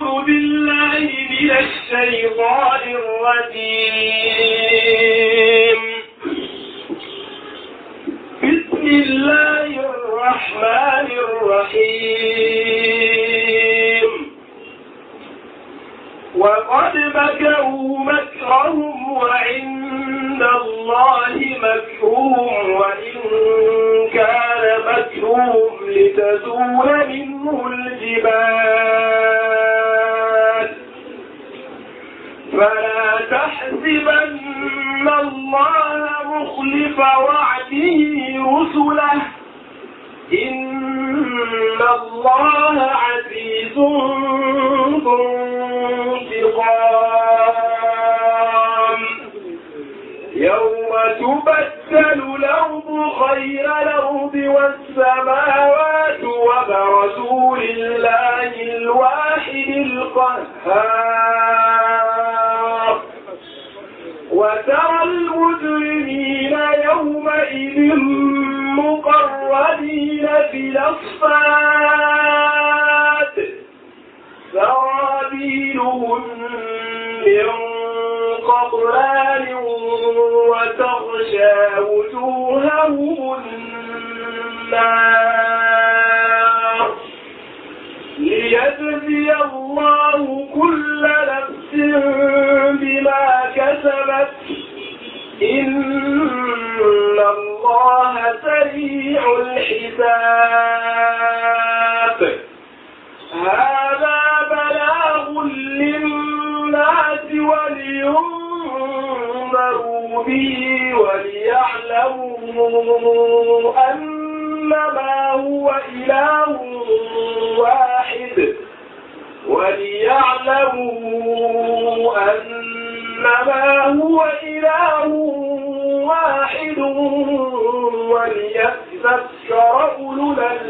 أعوذ بالله من الشيطان الرجيم بسم الله الرحمن الرحيم وقد مكروا مكرهم وعند الله مكرهم وإن كان مكرهم لتزول منه الجبال فلا تحسبن الله مخلف وعده رسله إن الله عزيز ذو انتقام يوم تبدل الأرض غير الأرض والسماوات وبرزوا لله الواحد القهار وترى المجرمين يومئذ مقرنين في الأصفاد سرابيلهم من قطران وتغشى وجوههم النار ليجزي الله كل نفس بما كسبت إن الله سريع الحساب هذا بلاغ للناس ولينذروا به وليعلموا أنما هو إله واحد وليعلموا أنما هو إله واحد وليذكر أولو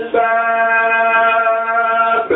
الألباب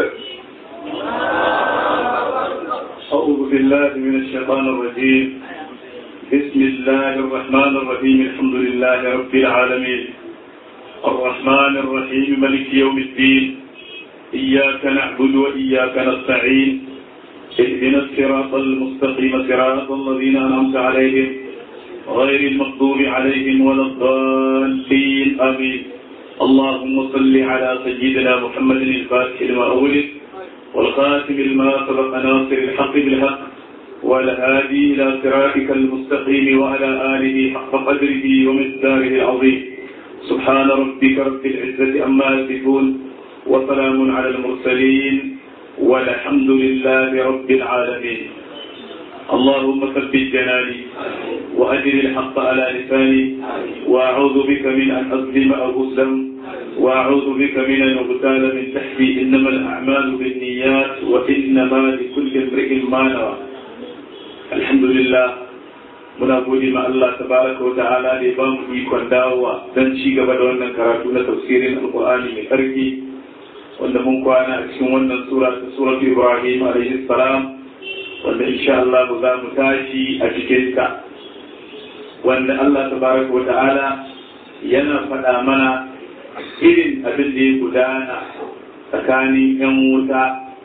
أعوذ بالله من الشيطان الرجيم بسم الله الرحمن الرحيم الحمد لله رب العالمين الرحمن الرحيم ملك يوم الدين إياك نعبد وإياك نستعين اهدنا الصراط المستقيم صراط الذين أنعمت عليهم غير المغضوب عليهم ولا الضالين آمين اللهم صل على سيدنا محمد الفاتح لما أولد والخاتم لما سبق ناصر الحق بالحق والهادي إلى صراطك المستقيم وعلى آله حق قدره ومقداره العظيم سبحان ربك رب العزة أما يصفون وسلام على المرسلين والحمد لله رب العالمين اللهم ثبت جناني وأجر الحق على لساني وأعوذ بك من أن أظلم أو أظلم وأعوذ بك من أن أغتال من تحتي إنما الأعمال بالنيات وإنما لكل امرئ ما نوى الحمد لله muna gode ma Allah tabaraka wa ta'ala da ya ba mu ikon dawowa don ci gaba da wannan karatu na tafsirin alqur'ani mai karfi wanda mun kwana a cikin wannan sura ta suratu Ibrahim alaihi salam wanda insha Allah za mu tashi a cikin ta wanda Allah tabaraka wa ta'ala yana faɗa mana irin abin da ya gudana tsakanin 'yan wuta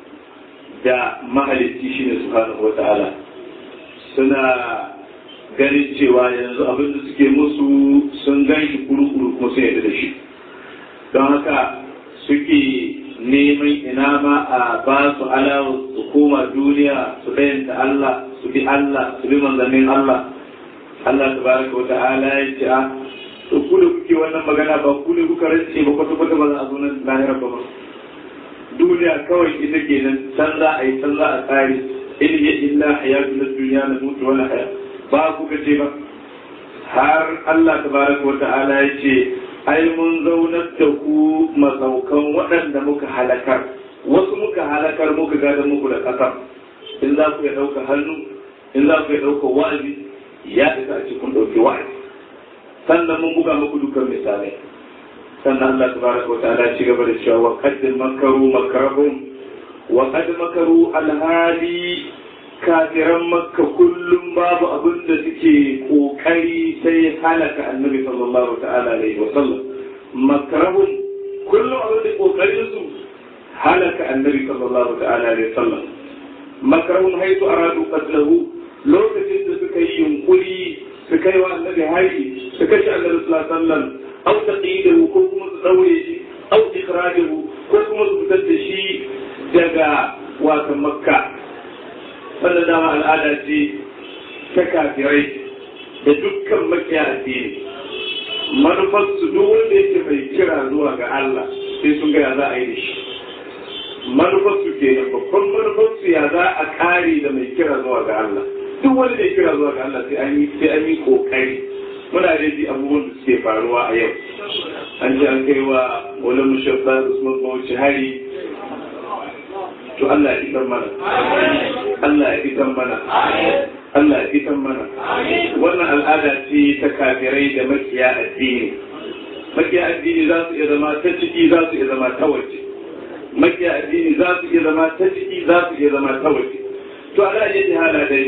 da mahalicci shi ne subhanahu wa ta'ala suna ganin cewa yanzu abin da suke musu sun gan shi kuru-kuru kuma sun yadda da shi don haka suke neman ina ma a ba su alawu su koma duniya su ɗayanta Allah su bi Allah su bi manzannin Allah Allah tabaraka wa ta'ala ya ce a to ku da kuke wannan magana ba ku ne kuka rance ba kwata kwata ba za a zo nan lahirar ba duniya kawai ita ke nan can za a yi can za a tsari in ya illa hayatu na duniya na mutu wani haya ba ku ce ba har Allah tabaraka wa ta'ala ya ce ai mun zaunar da ku masaukan waɗanda muka halakar wasu muka halakar muka gada muku da ƙasar in za ku ya ɗauka hannu in za ku ya ɗauka wa'azi ya isa a cikin ɗauki wa'azi sannan mun buga muku dukkan misalai sannan Allah tabaraka wa ta'ala ci gaba da cewa wa qad makaru makarahum wa qad makaru alhali kafiran makka kullum babu abin da suke kokari sai halaka annabi sallallahu ta'ala alaihi wa sallam makarahum kullum abin da kokarin su halaka annabi sallallahu ta'ala alaihi wa sallam makarun haitu aradu qatlahu lokacin da suka yi yunkuri su kai wa annabi hari su kashe annabi sallallahu alaihi wasallam aw taqidahu ko kuma su daure shi aw ikhrajahu ko kuma su fitar da shi daga wasan makka wannan dama al'ada ce ta kafirai da dukkan makiya addini manufar su duk wanda yake mai kira zuwa ga Allah sai sun ga ya za a yi da shi manufar su ke nan babban manufar su ya za a kare da mai kira zuwa ga Allah duk wanda ya kira zuwa ga Allah sai an yi sai an yi kokari muna da ji abubuwan da suke faruwa a yau an ji an kai wa wani mushabba Usman Bauchi hari to Allah ya isan mana Allah ya isan mana Allah ya isan mana wannan al'ada ce ta kafirai da makiya addini makiya addini za su iya zama ta ciki za su iya zama ta waje makiya addini za su iya zama ta ciki za su iya zama ta waje to ala ya ji hala dai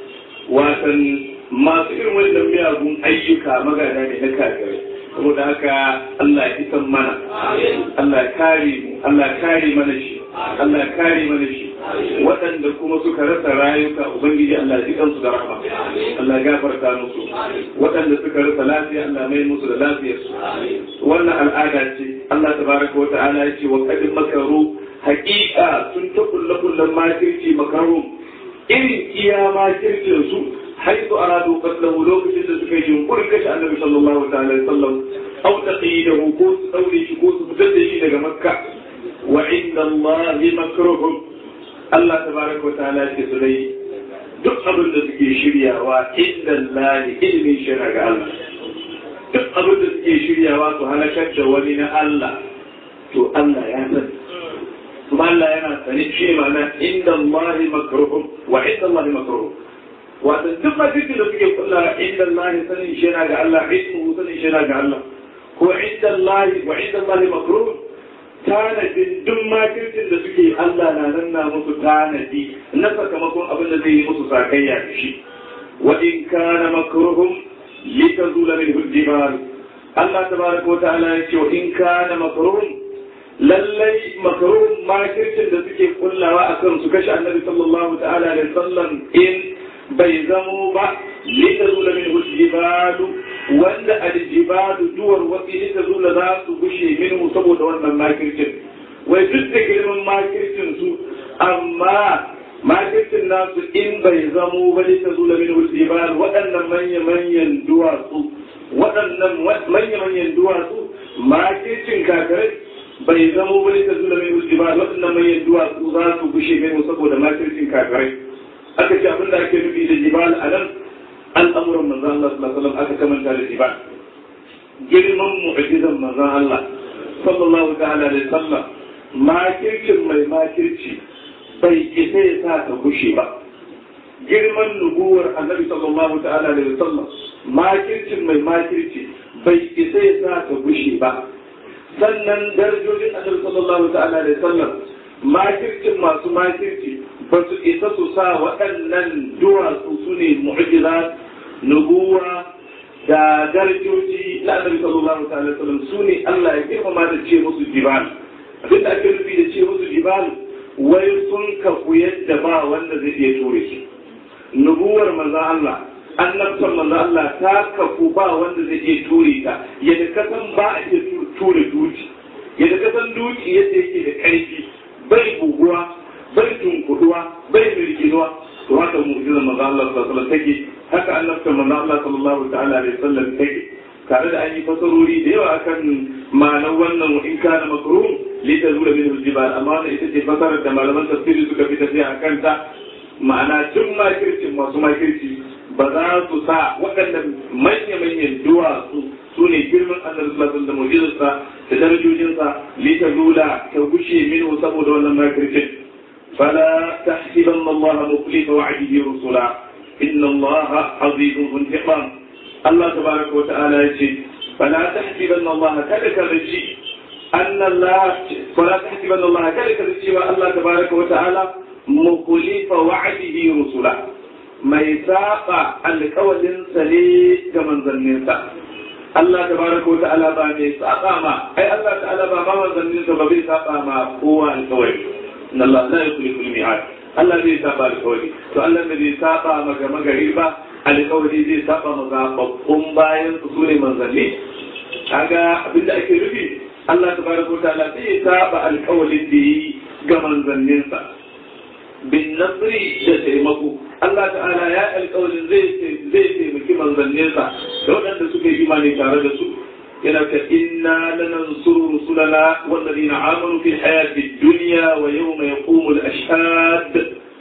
watan masu irin wannan miyagun ayyuka magana ne na kafirai saboda haka Allah ya isan mana Allah ya kare mu Allah ya kare mana shi Allah ya kare mana shi waɗanda kuma suka rasa rayuka ubangiji Allah ya kansu da rahama Allah ya gafarta musu waɗanda suka rasa lafiya Allah mai musu da lafiyarsu wannan al'ada ce Allah tabaraka wa ta'ala ya ce wa qad makaru haqiqa sun ta kullu kullun makirci makaru irin iya makircin su حيث أرادوا قتله لو كنت تكيجون قل كش النبي صلى الله عليه وسلم أو تقييده كوس أو لشكوس متدشي لك مكة وعند الله مكرهم الله تبارك وتعالى كسلي duk abin da suke shiryawa inda lani ilimin shirya ga Allah duk abin da suke shiryawa su halakar da wani na Allah to Allah ya sani kuma Allah yana sani shi ma'ana inda Allah makruhum wa inda Allah makruhum wato duk mafikin da suke kulla inda Allah sanin shi yana ga Allah ilmu sanin shi yana ga Allah ko inda Allah wa inda Allah makruh tanadin duk makircin da suke Allah na nan na musu tanadi na sakamakon abin da zai yi musu sakayya da shi wa in kana makruhum litazula min al-jibal Allah tabaraka wa ta'ala ya ce wa in kana makruhum lallai makruhum makircin da suke kullawa akan su kashe annabi sallallahu ta'ala alaihi wasallam in bai zamo ba lita zula min jibalu wanda aljibalu duwar wasi lita zula za su gushe minhu saboda wannan makircin wai duk da girman makircin su amma makircin nasu in bai zamo ba lita zula min jibalu waɗannan manya-manyan duwatsu waɗannan manya-manyan duwatsu makircin kakarai bai zamo ba lita zula min jibalu waɗannan manyan duwatsu za su gushe minhu saboda makircin kakarai aka ce abin da ake nufi da jibal a nan al'amuran manzan Allah sallallahu alaihi aka kamanta da jibal girman mu'jizan manzan Allah sallallahu ta'ala alaihi sallam makircin mai makirci bai isa ya sa ta gushe ba girman nubuwar annabi sallallahu ta'ala alaihi sallam makircin mai makirci bai isa ya sa ta gushe ba sannan darajojin annabi sallallahu ta'ala alaihi sallam makircin masu makirci ba su isa su sa waɗannan duwatsu su ne mu'jiza nubuwa da darajoji na annabi sallallahu alaihi wasallam su ne Allah ya girmama da ce musu jibal abin da ake nufi da ce musu jibal wai sun kafu yadda ba wanda zai iya ture su nubuwar manzon Allah annabtar manzon Allah ta kafu ba wanda zai iya ture ta yadda kasan ba a iya ture duki yadda kasan duki yadda yake da ƙarfi bai buguwa bai tunkuduwa bai mirginuwa to haka mu'jizar manzo Allah sallallahu alaihi wasallam take haka annabta manzo Allah sallallahu ta'ala alaihi wasallam take tare da an yi fasarori da yawa akan ma'anar wannan in kana makruh li tazula min al-jibal amma wannan ita ce fasarar da malaman tafsiri suka fi tafiya akan ta ma'ana duk makircin masu makirci ba za su sa waɗannan manya-manyan duwatsu su ne girman annabi sallallahu alaihi wasallam da mu'jizarsa da darajojinsa li tazula ta gushe minhu saboda wannan makircin فلا تحسبن الله مخلف وعده رسلا إن الله عزيز ذو انتقام الله تبارك وتعالى يقول فلا تحسبن الله كذلك الرجي أن الله فلا تحسبن الله كذلك الرجي الله تبارك وتعالى مخلف وعده رسلا ما يساق القول سلي كمن ظننت Allah tabaraka wa ta'ala ba mai saba ma ai Allah ta'ala ba ma manzannin sa ba bai saba ma kowa alƙawari إن الله لا يخلف الميعاد Allah zai saba alƙawari to Allah da zai saba maga magari ba alƙawari zai saba maga babban bayan su ne manzanni kaga abinda ake nufi Allah tabaraka wa ta'ala zai saba alƙawarin da yi ga manzanninsa bin nasri da taimako Allah ta'ala ya alƙawarin zai zai taimaki manzanninsa da waɗanda suka yi imani tare da su yana ka inna lanansuru rusulana wallazina amanu fil hayati dunya wa yawma yaqumul ashhad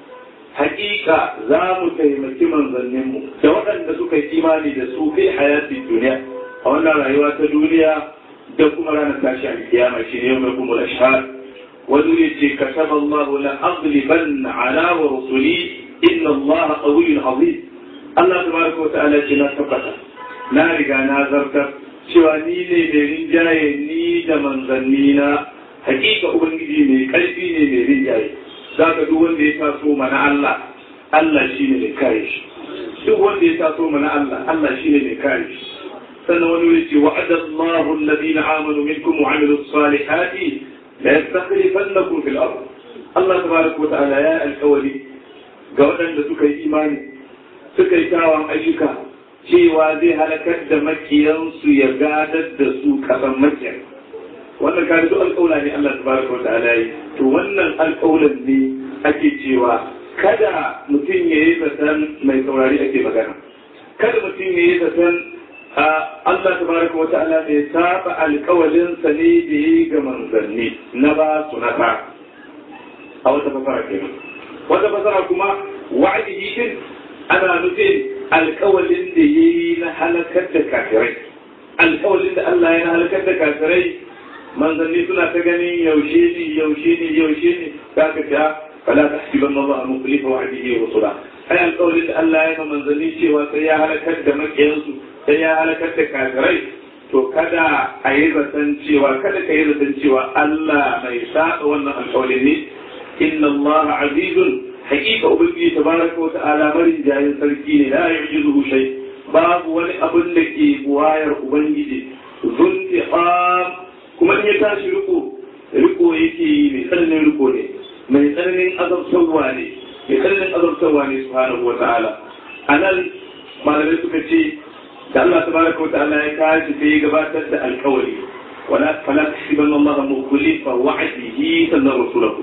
haƙiƙa za mu taimaki manzanninmu da waɗanda suka yi imani da su fi hayati duniya a wannan rayuwa ta duniya da kuma ranar tashi a kiyama shi ne yau mai kuma ashhad wani ya ce kataba Allah la aghliban ala wa rusuli inna Allah qawiyyun azim Allah tabaraka wa ta'ala ce na tabbata na riga na zartar cewa ni ne mai rinjaye ni da manzanni na hakika ubangiji mai karfi ne mai rinjaye zaka duk wanda ya taso mana Allah Allah shine mai kare shi duk wanda ya taso mana Allah Allah shine mai kare shi sannan wani wuri ce wa'ada Allahu alladhina amanu minkum wa 'amilu salihati la yastakhlifannakum fil ard Allah tabaraka wa ta'ala ya alkawari ga waɗanda suka yi imani suka yi tawon ayyuka cewa zai halakar da makiyansu ya gadar da su kasan makiyan wannan kare duk alƙawla ne Allah tabaraka wa ta'ala yi to wannan alƙawlan ne ake cewa kada mutum ya yi zaton mai saurari ake magana kada mutum ya yi zaton Allah tabaraka wa ta'ala bai saba alƙawalin sa ne da yi ga manzanni na ba su na ba a wata fasara kenan wata fasara kuma wa'adihi din ana nufin alƙawalin da yayi na halakar da kafirai alƙawalin da Allah ya na halakar da kafirai manzanni suna ta ganin yaushe ne yaushe ne yaushe ne za ka ta fala ta hasiban Allah mukhlifa wa'dihi wa rusula ai alƙawarin da Allah ya yi manzanni cewa sai ya halakar da makiyansu sai ya halakar da kafirai to kada a yi zaton cewa kada ka yi zaton cewa Allah mai saba wannan alƙawarin ne inna Allah azizun haƙiƙa ubangiji tabaraka wa ta'ala marin jayin sarki ne la yu'jizuhu shay babu wani abun da ke buwayar ubangiji zuntiqam kuma in ya tashi riko riko yake yi mai tsananin riko ne mai tsananin azabtarwa ne mai tsananin azabtarwa ne subhanahu wa ta'ala anan malamai suka ce da Allah tabaraka wa ta'ala ya tashi sai ya gabatar da alkawari wala fala tahsibanna Allah mukhlifa wa'dihi sannan rasulahu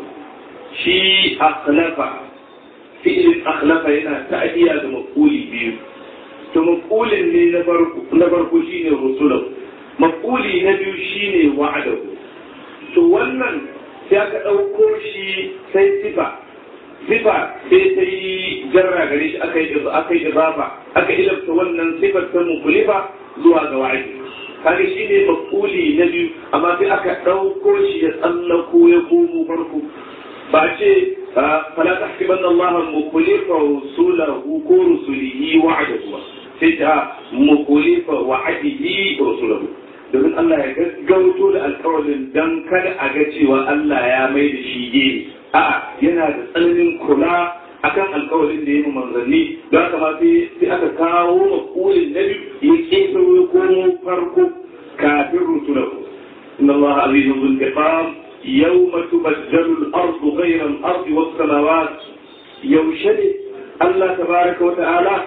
shi akhlafa fi'il akhlafa yana ta'diya da maquli biyu to maqulin ne na farko na farko shine rasulahu maquli na biyu shine wa'adahu to wannan sai aka ɗauko shi sai sifa sifa sai ta yi jarra gare shi aka yi aka yi idafa aka ilafta wannan sifar ta mukulifa zuwa ga wa'adi kaga shi ne maquli na biyu amma sai aka ɗauko shi ya tsallako ya komo farko ba ce fala tahsibanna Allah mukulifa rusulahu ko rusulihi wa'adahu ba sai ta mukulifa wa'adihi rusulahu domin Allah ya gaggauto da alkawarin don kada a ga cewa Allah ya mai da shi gini a'a yana da tsananin kula akan alkawarin da ya yi manzanni don haka ma sai aka kawo makulin na biyu ya ƙetaro ya komo farko kafin rusulahu inna Allah azizun zul tiqam yawma tubaddalu al-ardu ghayra al-ardi was-samawat yaushe ne Allah tabaraka wa ta'ala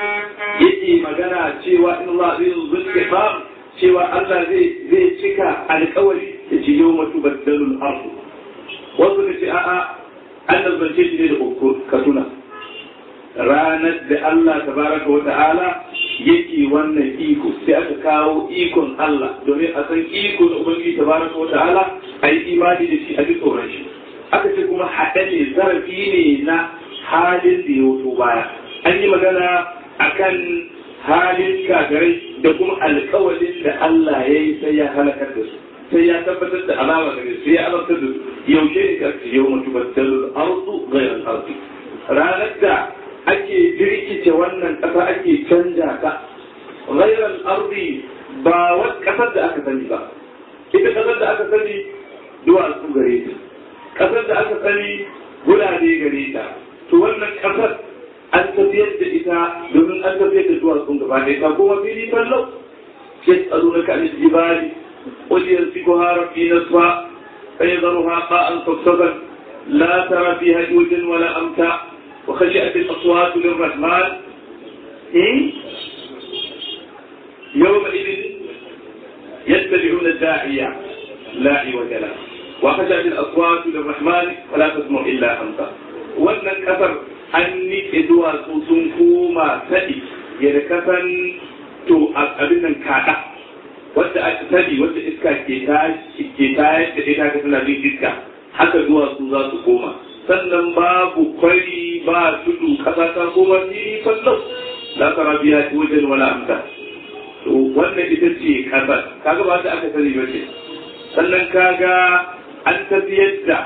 yake magana cewa inna Allah azizun zul tiqam cewa Allah zai cika alkawari da ce yau matu baddalul ardu wasu da ce a'a an nazarce shi ne da uku katuna ranar da Allah tabaraka wa ta'ala yake wannan iko sai aka kawo ikon Allah domin a san iko da ubangiji tabaraka wa ta'ala a yi imani da shi a ji tsoron shi aka ce kuma haɗe ne zarafi ne na halin da ya wuto baya an yi magana akan halin kagarai da kuma alkawalin da Allah ya yi sai ya halakar da su sai ya tabbatar da alama da sai ya alamtar da su yaushe ne ka yau mutu battalu arzu ghayr arzi ranar da ake jirkice wannan ƙasa ake canja ta ghayr arzi ba wata ƙasar da aka sani ba ita ƙasar da aka sani duwatsu gare ta ƙasar da aka sani gulade gare ta to wannan ƙasar an tafiyar da ita domin an tafiyar da zuwa sun gaba da ita kuma fili fallau sai tsaro na kan jibali wajen yanzu ko harafi na suwa sai zaro ha ba an sassaban لا ترى فيها عوجا ولا أمتا وخشعت الأصوات للرحمن يومئذ يتبعون الداعية لا عوج له وخشعت الأصوات للرحمن ولا تسمع إلا أمتا wannan kasar an nike duwatsu sun koma sadi yadda kasan to abin nan kaɗa wadda aka sani wadda iska ke tayar da ita ka tana jin iska haka duwatsu za su koma sannan babu kwari ba tudu kasa ta koma ni sallau la tara biya wajen wala amta to wannan ita ce kasar kaga ba ta aka sani ba ce sannan kaga an tafiyar da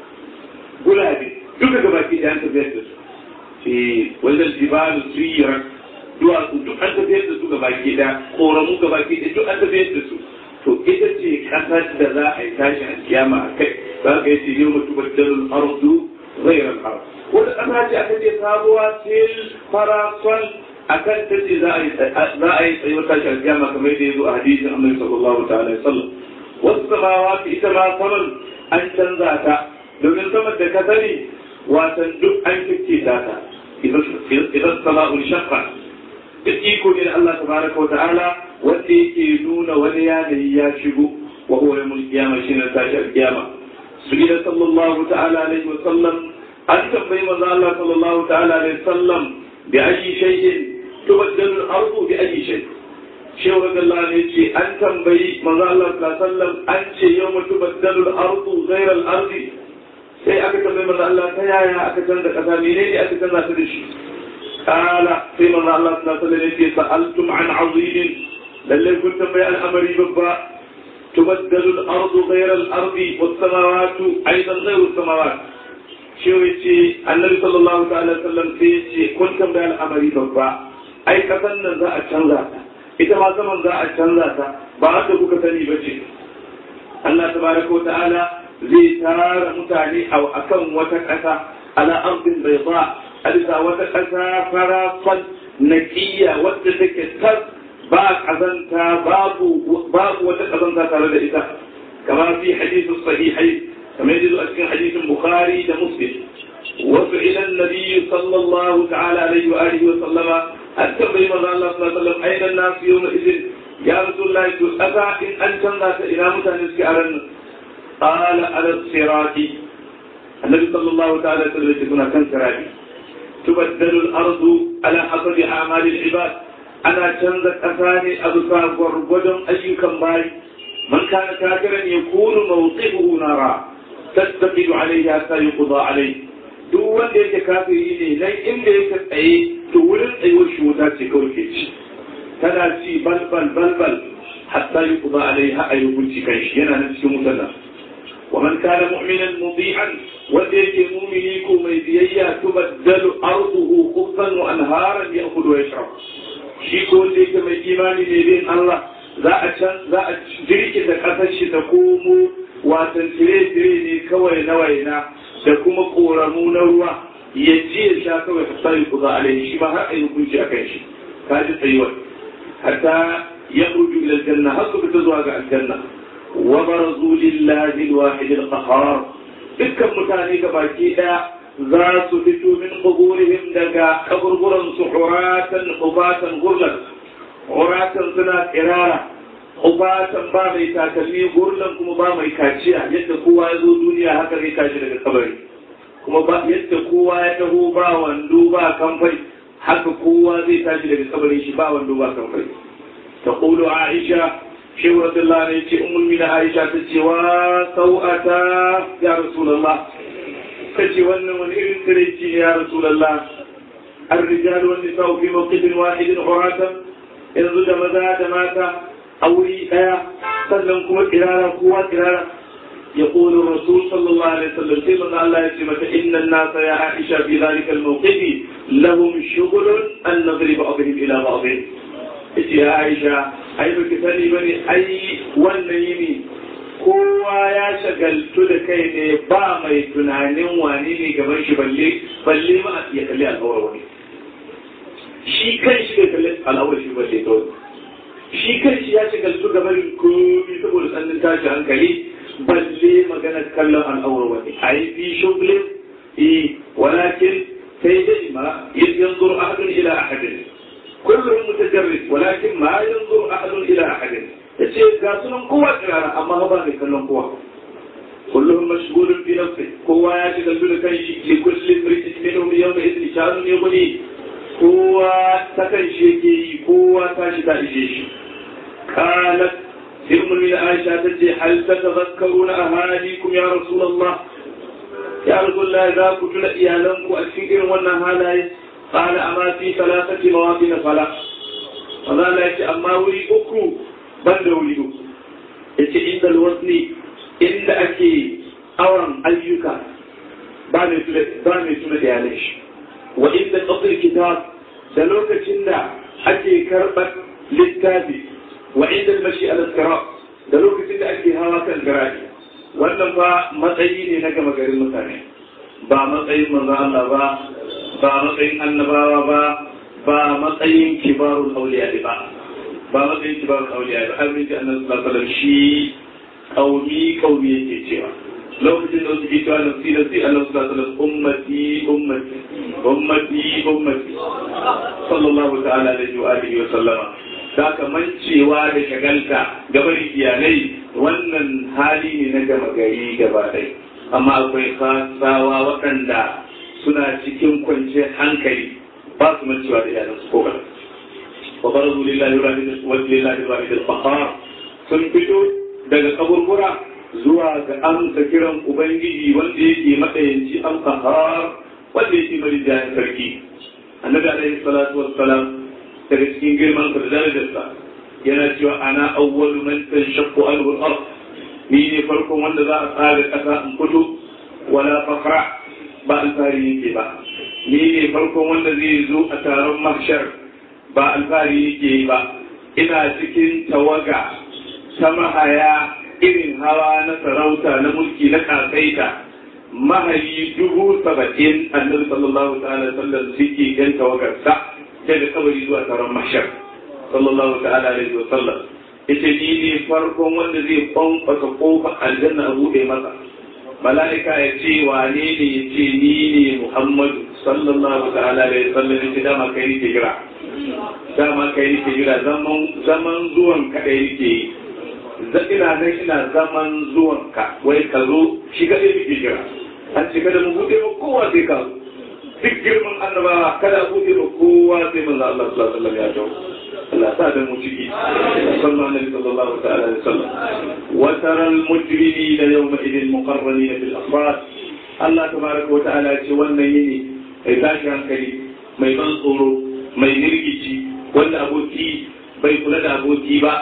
gulabe duka gabaki da an tafiyar da su ce wajen jibalu suyira duwatsu duk an tafiyar da su gabaki da koramu gabaki da duk an tafiyar da su to ita ce kasar da za a yi tashi a kiyama a kai za ka yi ce yau mutu baddalul ardu ghairal ard wata kasa ce aka ce sabuwa sil farasol akan ta ce za a yi za a yi tsayuwar tashi a kiyama kamar da ya zo a hadisin annabi sallallahu ta'ala alaihi wasallam wasu samawa ita ma saman an canza ta domin saman da ka sani watan duk an kike ta ta idan sama'ul shaqqa da iko ne da Allah tabaraka wa ta'ala wanda yake nuna wani yanayi ya shigo wa huwa yawmul qiyamah shine tashi al-qiyama subhana sallallahu ta'ala alaihi wa sallam an tambayi manzo Allah sallallahu ta'ala alaihi wa sallam bi ayi shay'in tubaddalu al-ardu bi ayi shay shehu radiyallahu anhu yace an tambayi manzo Allah sallallahu alaihi wa sallam an ce yawma tubaddalu al-ardu ghayra al-ardi sai aka tambayi manzo Allah ta yaya aka canza kasa menene aka canza ta da shi قال فيما الله صلى الله عليه وسلم سألتم عن عظيم للي كنت بيع الأمر ببا تبدل الأرض غير الأرض والسماوات أيضا غير السماوات شو يتي النبي صلى الله عليه وسلم سيتي كنت بيع الأمر ببا أي كتن ذا أتشنزا ita ma saman za a canza ta ba haka kuka sani ba ce Allah tabaraka wa ta'ala zai tara mutane a akan wata ƙasa ala ardin bai ba a bisa wata ƙasa farafan naƙiyya wadda take tas ba ƙazanta babu wata ƙazanta tare da ita kamar fi hadisin sahihai kamar yadda a cikin hadisin bukhari da muslim wasu ilan nabiyyu sallallahu ta'ala alaihi wa alihi wa sallama an tambayi manzo Allah sallallahu alaihi wa sallam aidan nasu yawma idin ya rasulullahi to ƙasa in an canza ta ina mutane suke a ranar qala ala sirati annabi sallallahu ta'ala alaihi wa sallam kan sirati تبدل الأرض على حسب أعمال العباد أنا تنزل أثاني أبصار ورغدم أيكم باي من كان كافرا يكون موقفه نارا تتقد عليه حتى يقضى عليه duk wanda yake kafiri ne nan inda yake tsaye to wurin tsayuwar shi wuta ce kawai ke ci tana ci balbal balbal hatta yi kuma alai ha a yi hukunci kan shi yana nan cikin wutar nan ومن كان مؤمنا مطيعا وديك مؤمني كومي بيئة تبدل أرضه خبزا وأنهارا يأكل ويشرب شيكو وديك من إيماني بين الله za a can za a jirki da ƙasar shi ta komo watan tire-tire ne kawai na waina da kuma ƙoramu na ruwa ya ci ya sha kawai ka sani ku za a shi ba har a yi hukunci a kan shi ka ji tsayuwar hatta ya ruju ila aljanna har su fita zuwa ga aljanna وبرزوا لله الواحد القهار dukkan mutane ga baki ɗaya za su fito min kuburihim daga kaburburan su huratan hubatan gurlan huratan suna tsirara hubatan ba mai takalmi gurlan kuma ba mai kaciya yadda kowa ya zo duniya haka zai tashi daga kabari kuma ba yadda kowa ya taho ba wando ba kamfai haka kowa zai tashi daga kabarin shi ba wando ba kamfai تقول عائشة shehu radiyallahu anhu yace ummul mina aisha ta ce wa sau'ata ya rasulullah ta ce wannan wani irin tsiraici ne ya rasulullah الرجال والنساء في موقف واحد عراة yanzu da maza da mata a wuri ɗaya sannan kuma kirara kowa kirara ya ƙoli rasul sallallahu alaihi wasallam sai manzo Allah ya ce mata inna nasa ya Aisha fi zalika al-mawqifi lahum shughulun an nadrib ba'dihim ila ba'dih yace ya Aisha ai baki sani bane ai wannan yini kowa ya shagaltu da kai ne ba mai tunanin wani ne gaban shi balle balle ma ya kalli al'awar wani shi kan shi da kalli al'awar shi balle kawai shi kan shi ya shagaltu gaban komi saboda tsannin tashi hankali balle maganar kallon al'aura wani a yi fi shugulin yi walakin sai dai ma yanzu ahadun ila ahadin kullum mutajarrid walakin ma yanzu ahadun ila ahadin yace ga sunan kowa tsirara amma ba mai kallon kowa kullum mashgulun fi nafsi kowa ya shiga da kan shi li kulli mri'in minhum yawma idhin sha'anun yughni kowa ta kan shi yake yi kowa ta shi ta ishe shi qalat sai ummu aisha tace hal tatadhakkaruna ahadikum ya rasulullah ya rasulullah za ku tuna iyalanku a cikin irin wannan halaye قال أما في ثلاثة مواطن فلا فقال يأتي أما ولي أكو بند ولي أكو يأتي عند الوزن عند أكي أورم أيوكا بامي سنة ياليش وعند قصر الكتاب دلوك چندا أكي كربت للتابي وعند المشي على الصراط دلوك چندا أكي هواكا الجراجي wannan fa matsayi ne na gama garin mutane ba matsayin manzo Allah ba ba matsayin annabawa ba ba matsayin kibarul auliya ba ba matsayin kibarul auliya ba har miji annabi sallallahu alaihi wasallam shi kaumi kaumi yake cewa lokacin da suke cewa nafsi nafsi annabi sallallahu alaihi wasallam ummati ummati ummati ummati sallallahu ta'ala alaihi wa alihi wa sallama da mancewa da shagalta gabar iyalai wannan hali ne na gama gari gaba ɗaya amma akwai kasawa waɗanda suna cikin kwanciyar hankali ba su mancewa da iyalansu ko kaɗan. wa barazu lillahi wa lillahi wa lillahi al sun fito daga kaburbura zuwa ga amsa kiran ubangiji wanda yake matsayanci al qahar wanda yake marijayin sarki annabi alaihi salatu wassalam daga cikin girman sa da darajarsa yana cewa ana awwalu man tanshaqqu anhu al-ard ni ne farkon wanda za a tsara kasa in fito wala fakra ba alfahari yake ba ni ne farkon wanda zai zo a taron mahshar ba alfahari yake ba ina cikin tawaga ta mahaya irin hawa na sarauta na mulki na kasaita mahayi dubu saba'in annabi sallallahu ta'ala sallam suke yan tawagarsa daga kabari zuwa taron mahshar sallallahu ta'ala alaihi wa sallam ita ni ne farkon wanda zai kwankwasa kofar aljanna a buɗe masa mala'ika ya ce wane ne ya ce ni ne Muhammadu sallallahu ta'ala alaihi wasallam ya ce dama kai nake jira dama kai nake jira zaman zaman zuwan ka dai nake yi ina nan ina zaman zuwan ka wai ka zo shi ka dai nake jira an ce kada mu bude ba kowa sai ka zo duk girman annabawa kada bude ba kowa sai manzo Allah sallallahu alaihi wasallam ya jawo Allah sa da mu ciki sallallahu alaihi sallallahu ta'ala alaihi wasallam wa tara al mujrimina yawma idin muqarranina bil afrad Allah tabaraka wa ta'ala ce wannan yini mai tashi hankali mai ban tsoro mai nirgici wanda aboki bai kula da aboki ba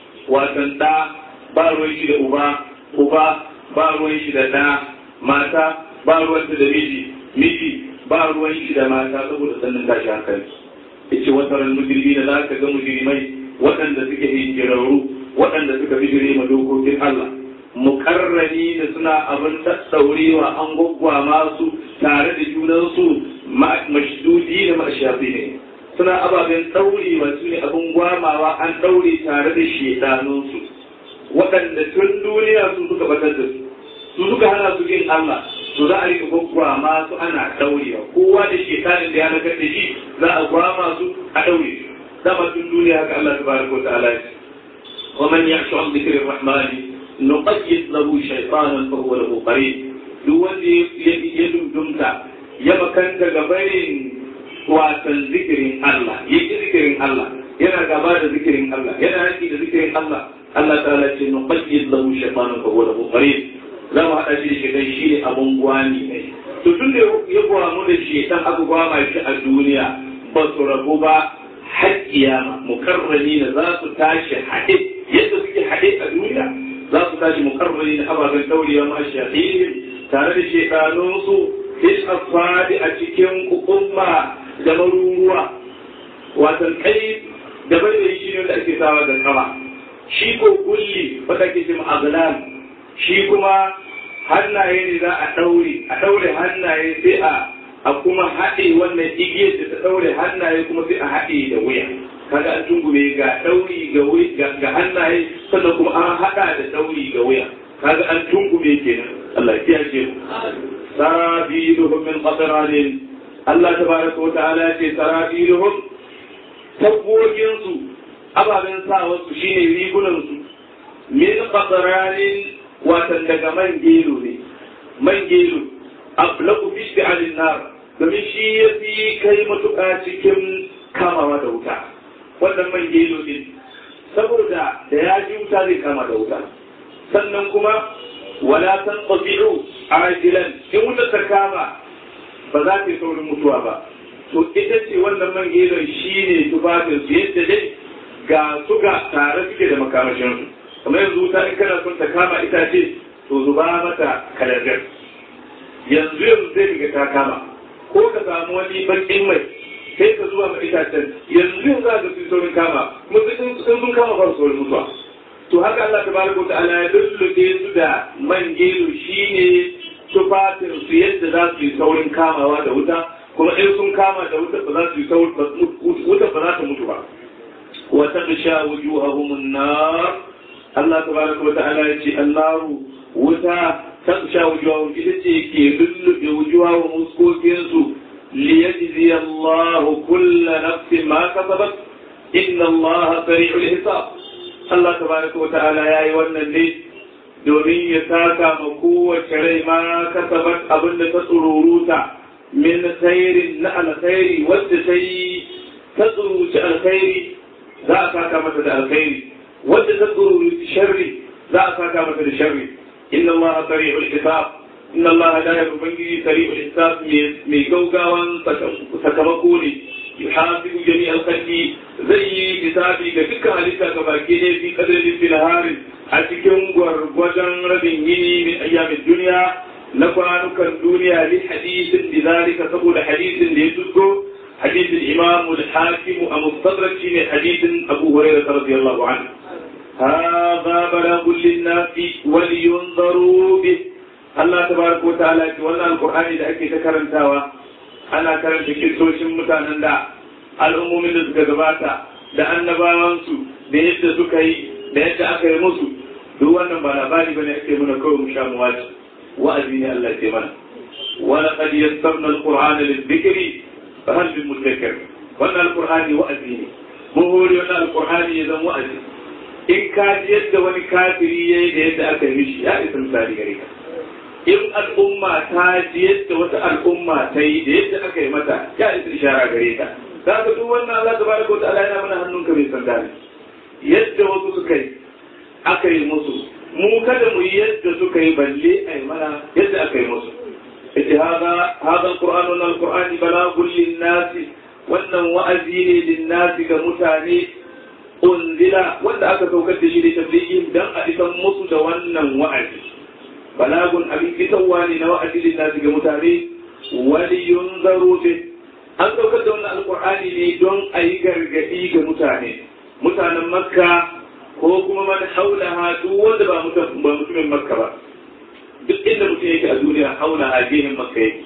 watan da ba ruwan shi da uba uba ba ruwan shi da da mata ba ruwan da miji miji ba ruwan shi da mata saboda sannan tashi hankali yace wasaran mujrimi da za ka ga mujrimai waɗanda suke hijirarru waɗanda suka bijire ma dokokin Allah mukarrani da suna abin daddaurewa an gwaggwa masu tare da junansu mashdudi da mashafi ne suna ababen ɗaurewa su ne abin gwamawa an ɗaure tare da shedanunsu waɗanda tun duniya su suka batar da su su suka hana su yin Allah to za a rika gwaggwama su ana daurewa kowa da shekarin da ya nakar da shi za a gwama su a daure su dama tun duniya haka Allah tabaraka wa ta'ala ya wa man ya'shu an dhikri rahman nuqayyid lahu shaytanan fa huwa lahu qarin duk wanda ya dundumta ya makanta gabarin watan zikirin Allah ya ki zikirin Allah yana gaba da zikirin Allah yana haƙi da zikirin Allah Allah ta'ala ce nuqayyid lahu shaytanan fa huwa lahu qarin za mu haɗa shi da shi dan shi ne abun gwani ne to tun da ya gwamu da shi dan aka gwama shi a duniya ba su rabu ba har kiyama mukarrani na za su tashi haɗe yadda suke haɗe a duniya za su tashi mukarrani na ababen daurewa ma shahihin tare da shekanunsu fil asfadi a cikin kukumma da maruruwa watan kai da bai da shi ne da ake sawa da kama shi ko kulli wata ke cin aglan shi kuma hannaye ne za a ɗaure a ɗaure hannaye sai a a kuma haɗe wannan igiyar da ta ɗaure hannaye kuma sai a haɗe da wuya kaga an tungume ga ɗauri ga ga hannaye sannan kuma an haɗa da ɗauri ga wuya kaga an tunkume kenan Allah ya kiyaye mu sarabiluhum min qatran Allah tabaraka wa ta'ala ce sarabiluhum tabbogin su ababen sawa su shine rigunan su min qatran watan daga man gelo ne man gelo ablaku fi shi'alin nar domin shi ya fi kai matuƙa cikin kamawa da wuta wannan man gelo ne saboda da ya ji wuta zai kama da wuta sannan kuma wala san tabi'u ajilan in wuta ta kama ba za ta yi saurin mutuwa ba to ita ce wannan man gelon shi ne tufafin su yadda dai ga su ga tare suke da makamashin su kamar yanzu wuta in kana son ta kama itace to zuba mata kalangar yanzu yanzu zai riga ta kama ko ka samu wani bakin mai sai ka zuwa ma itacen yanzu yanzu za ka fi saurin kama kuma sun sun kama fara saurin mutuwa to haka Allah ta baraka wa ta'ala ya dulluke su da man gero shine tufafin su yadda za su yi saurin kamawa da wuta kuma in sun kama da wuta ba za su yi saurin wuta ba za ta mutu ba wa taqsha wujuhahum an-nar Allah ta baraka wa ta'ala ya ce annaru wuta taqsha wujuhahum ita ce ke lullube wujuhahum muskokin su liyajzi Allah kull nafsin ma kasabat inna Allah sari'ul hisab Allah tabaraka wa ta'ala yayi wannan ne domin ya saka ma kowace rai ma kasabat abin da ta tsururuta min khairin na alkhairi wadda ta yi ta tsururuci alkhairi za a saka mata da alkhairi wadda ta tsururuci sharri za a saka mata da sharri inna Allah sari'ul hisab inna Allah la yubangiji sari'ul hisab mai gaugawan sakamako ne yuhasibu jami'al khalqi zai yi hisabi ga dukkan halitta ga baki ne fi qadarin fil harin a cikin gwargwadon rabin yini min ayyamin duniya na kwanukan duniya li hadisin lidhalika saboda hadisin da ya tusko hadisin imamu al-hakim a mustadrak shine hadisin abu hurairah radiyallahu anhu هذا بلاغ للناس ولينظروا به الله تبارك وتعالى wannan alqur'ani da ake ta karantawa ana karanta kistocin mutanen da al'ummomin da suka gabata da annabawansu da yadda suka yi da yadda aka yi musu duk wannan ba labari bane ake muna kawai mu sha mu wace wa'azi ne Allah ke mana wa laqad yassarna al-qur'ana lidh-dhikri fa hal min mudakkir wannan alqur'ani wa'azi ne mun hore wannan alqur'ani ya zama wa'azi in ka ji yadda wani kafiri yayi da yadda aka yi shi ya isa misali gare ka in al'umma ta ji yadda wata al'umma ta yi da yadda aka yi mata ya isa ishara gare ka za ka duk wannan Allah tabaraka wa ta'ala yana mana hannunka mai sanda ne yadda wasu suka yi aka yi musu mu kada mu yi yadda suka yi balle a yi mana yadda aka yi musu ita hada hada alqur'anu na alqur'ani balagun linnasi wannan wa'azi ne linnasi ga mutane unzila wanda aka saukar da shi da tablighin dan a isan musu da wannan wa'azi balagun abin fitarwa ne na wa'azi linnasi ga mutane wali yunzaru bi an saukar da wannan alqur'ani ne don a yi gargadi ga mutane mutanen makka ko kuma man haulaha duk wanda ba mutumin makka ba duk inda mutum yake a duniya haulaha gehen makka yake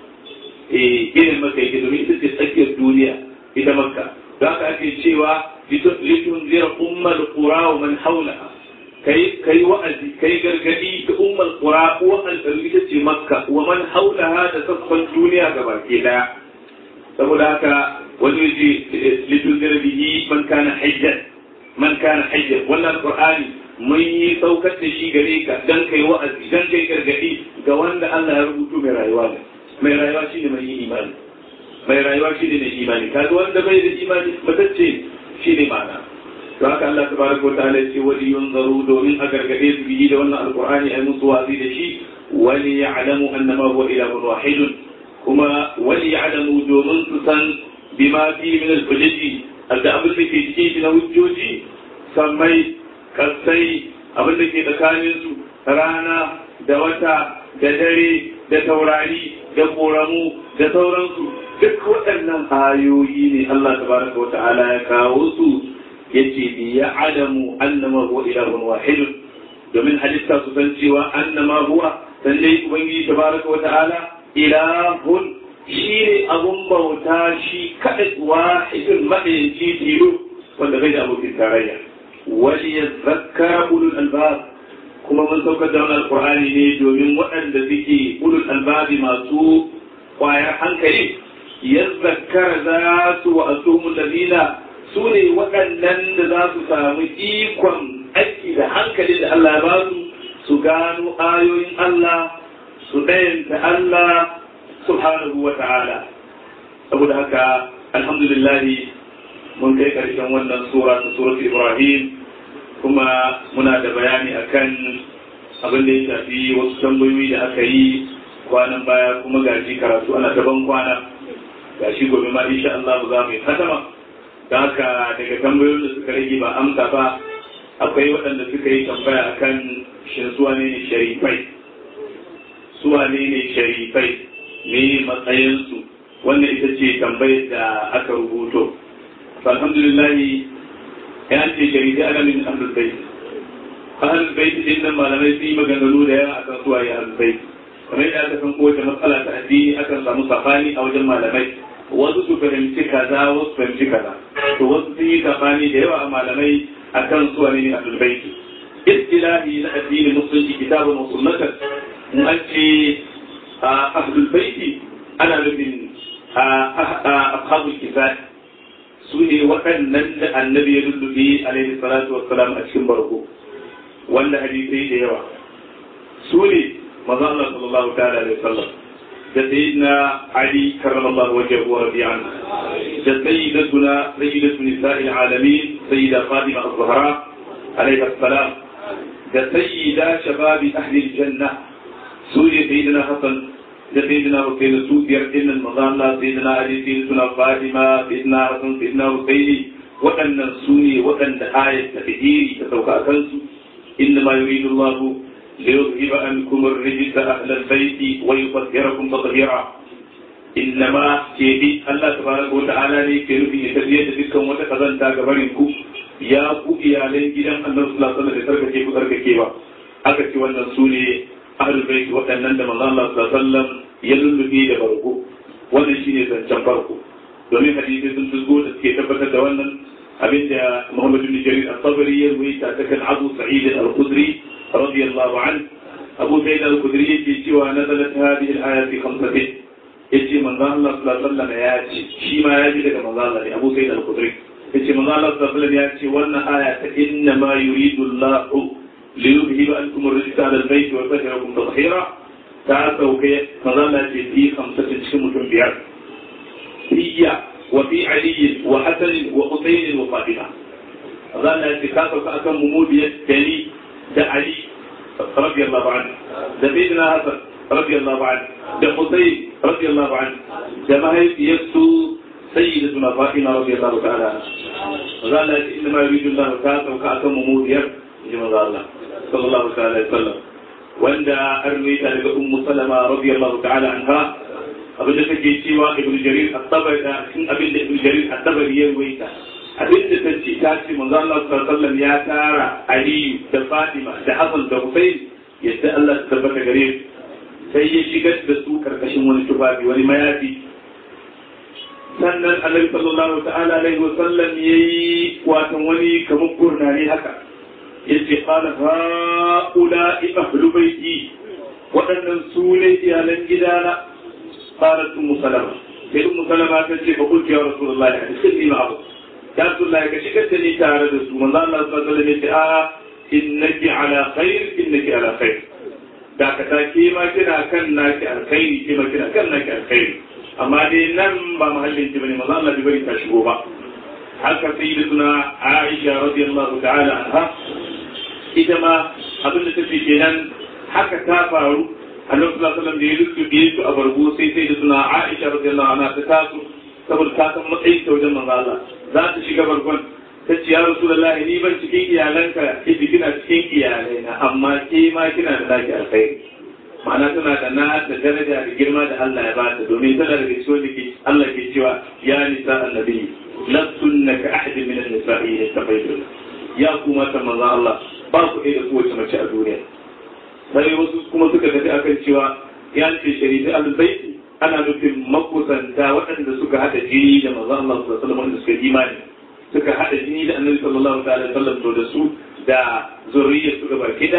eh gehen makka yake domin ita ce tsakiyar duniya ita makka za ka ake cewa litun zira ummal qura wa man haulaha kai kai wa'azi kai gargadi ga ummal qura ko alƙalu ita ce makka wa man haulaha da sassan duniya gaba ke daya saboda haka wani yaji litun zira bihi man kana hajjan man kana hajjan wannan qur'ani mun yi saukar da shi gare ka dan kai wa'azi dan kai gargadi ga wanda Allah ya rubutu mai rayuwa ne mai rayuwa shine mai yi imani mai rayuwa shine mai imani kaga wanda bai da imani matacce shine ma'ana to haka Allah tabaraka wa ta'ala ce wali yunzaru domin a gargade su biyi da wannan alqur'ani ai musu wazi da shi wali ya'lamu annama huwa ilahun wahidun kuma wali ya'lamu domin su san bima fi min al-hujjati da abin da ke cikin shi na hujjoji sammai kasai abin da ke tsakanin su rana da wata da dare da taurari da koramu da sauransu duk waɗannan ayoyi ne Allah tabaraka wa ta'ala ya kawo su yace bi ya adamu annama huwa ilahun wahidun domin halitta su san cewa annama huwa sallai ubangiji tabaraka wa ta'ala ilahun shi ne abun bauta shi kaɗai wahidun maɗayanci tilo wanda bai da abokin tarayya wali ya zakkara ulul albab kuma mun saukar da wannan alqur'ani ne domin waɗanda suke ulul albabi masu kwayar hankali yazzakara za su wa asumul ladina su ne waɗannan da za su samu ikon aiki da hankali da Allah ya ba su su gano ayoyin Allah su ɗayanta Allah subhanahu wa ta'ala saboda haka alhamdulillah mun kai ƙarshen wannan sura ta surat Ibrahim kuma muna da bayani akan abin da ya shafi wasu tambayoyi da aka yi kwanan baya kuma gashi karatu ana daban kwana gashi gobe ma insha Allah za mu yi katama da haka daga tambayoyin da suka rage ba amsa ba akwai waɗanda suka yi tambaya akan shin suwa ne sharifai suwa ne ne sharifai me matsayinsu wannan ita ce tambayar da aka rubuto alhamdulillah ya ce sharifai ana min ahlul bait ahlul bait din nan malamai sun yi maganganu da yawa akan suwa ya ahlul bait kamar yadda aka san kowace matsala ta addini akan samu safani a wajen malamai wasu su fahimci kaza wasu fahimci kaza to wasu sun yi safani da yawa a malamai akan suwa ne ahlul bait istilahi na addinin musulunci kitabun wa sunnatan in an ce ahlul baiti ana nufin ashabul kifat su ne waɗannan da annabi ya lullubi alaihi salatu wassalam a cikin barko wanda hadisai da yawa su ne maza Allah sallallahu ta'ala alaihi wasallam da sayyidina Ali karramallahu wajhahu wa radiya anhu da sayyidatuna sayyidatu nisa'il alamin sayyida Fatima az-Zahra alaiha salam da sayyida shababi ahli al-janna su ne sayyidina Hassan da sayyidina Hussein su biyar dinnan maza Allah sayyidina Ali sayyidina Fatima sayyidina Hassan sayyidina Hussein waɗannan su ne waɗanda ayat ta tahiri ta sauka a kansu inna ma yuridu Allah ليذهب عنكم الرجس أهل البيت ويطهركم تطهيرا إنما كيدي الله تبارك وتعالى لي كيرفي يتبيه تلكم وتقضن تاغبرنكم يا ku iyalan gidan annabi sallallahu alaihi wasallam da sarkake ku sarkake ba aka ce wannan su ne ahlul bait waɗannan da manzon Allah sallallahu alaihi wasallam ya lullubi da barko wannan shine zancen farko domin hadisi sun tuzgo da suke tabbatar da wannan abinda Muhammad bin Jarir al-Tabari ya ruwaita ta kan Abu Sa'id al-Khudri رضي الله عنه أبو سيد الخدري يجي سوى نزلت هذه الآية في خمسة يجي من ذا الله صلى الله عليه وسلم ياتي شي ما يجي لك من ذا الله أبو سيد الخدري يجي من ذا الله صلى الله عليه وسلم ياتي وأن آية إنما يريد الله ليذهب عنكم الرجس على البيت ويطهركم تطهيرا تعالوا كي من ذا الله في خمسة شمة بيار هي وفي علي وحسن وحسين وفاطمة ظل اعتكافك أكم ممودية تلي ده علي رضي الله عنه ده سيدنا حسن رضي الله عنه ده حسين رضي الله عنه ده ما هي يسو سيدتنا فاطمة رضي الله تعالى عنها وقال إنما يريد الله تعالى وكأكم ممودية جمع الله صلى الله عليه وسلم وعند أروي ذلك أم سلمة رضي الله تعالى عنها abin da take cewa ibn jarir at-tabari cikin abin da ibn jarir at-tabari ya ruwaita abin da ta ce ta ce manzo Allah sallallahu ya tara Ali da Fatima da Hassan da Hussein yadda Allah ta tabbata gare su sai ya shigar da su karkashin wani tufafi wani mayafi sannan Annabi sallallahu ta'ala alaihi wasallam yayi watan wani kamar gurnani haka yace qala haula ahlu baiti waɗannan su ne iyalan gidana qalat ummu salama sai ummu salama ta ce fa qultu ya rasulullahi hadithni ma'ahu ya Abdullahi ka shigar da ni tare da su manzo Allah sallallahu alaihi wasallam ya a innaki ala khair innaki ala khair da ka ta ke ma kina kan naki alkhairi ke ma kina kan naki alkhairi amma dai nan ba mahallin ki bane manzo Allah bai bari ta shigo ba haka sayyidatuna Aisha radiyallahu ta'ala anha ita ma abin da take kenan haka ta faru annabi sallallahu alaihi wasallam da ya rubuce su a bargo sai sayyidatuna Aisha radiyallahu anha ta taso saboda ta san matsayin ta wajen manzo Allah za ta shiga barkon ta ce ya Rasulullah ni ban cikin iyalanka ita kina cikin iyalai na amma ke ma kina da naki alkhairi ma'ana tana da na da daraja da girma da Allah ya bata domin tana da ciwo da ke Allah ke cewa ya nisa annabi lastunna ka ahadin min an-nisa'i yastaqbilun ya kuma ta manzo Allah ba ku da kowace mace a duniya sai wasu kuma suka tafi akan cewa ya ce shari'a al-baiti ana nufin makusanta waɗanda suka haɗa jini da manzo Allah sallallahu alaihi wasallam wanda suka imani suka haɗa jini da annabi sallallahu alaihi wasallam to da su da zuriyar su gaba kida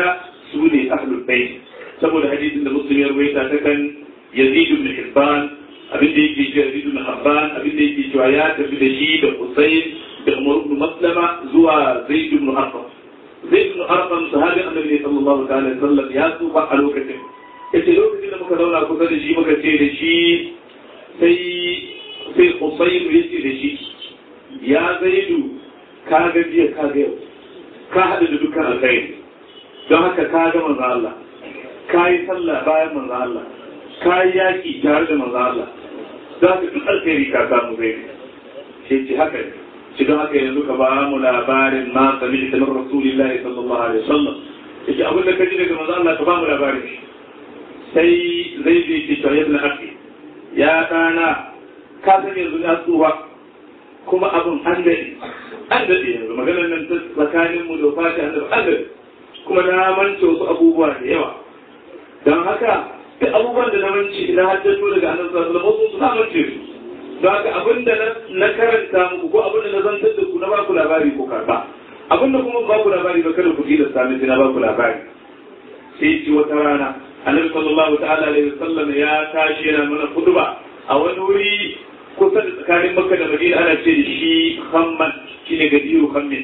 su ne ahlul bait saboda hadisin da muslim ya rawaita ta kan yazid ibn hibban abin da yake cewa yazid ibn habban abin da yake cewa ya tafi da shi da husayn da umar ibn maslama zuwa zaid ibn arqam zaid ibn arqam sahabin annabi sallallahu alaihi wasallam ya tsufa a lokacin yace lokacin da muka zauna kusa da shi muka ce da shi sai sai husayn ya ce da shi ya zaidu ka ga jiya ka ga yau ka haɗu da dukkan alkhairi don haka ka ga manzo Allah ka yi sallah bayan manzo Allah ka yi yaƙi tare da manzo Allah za ka duk alkhairi ka samu zai sai ce haka ne shi don haka yanzu ka ba mu labarin ma sami da min rasulillahi sallallahu alaihi wasallam yace abin da ka ji daga manzo Allah ka ba mu labarin shi sai zai je ki to yabna akhi ya dana ka san yanzu na tsuwa kuma abin an daɗe an daɗe yanzu maganar nan ta tsakanin mu da fati an daɗe an daɗe kuma na mance wasu abubuwa da yawa don haka duk abubuwan da na mance na haddato daga annabi sallallahu alaihi wasallam su na mance su don haka abin da na karanta muku ko abin da na zantar da ku na baku labari ko karba abin da kuma baku labari ba kada ku ji da sami na baku labari sai ci wata rana annabi sallallahu ta'ala alaihi wasallam ya tashi yana mana kutuba a wani wuri kusa da tsakanin makka da madina ana ce da shi hamman shi ne gadiru hammin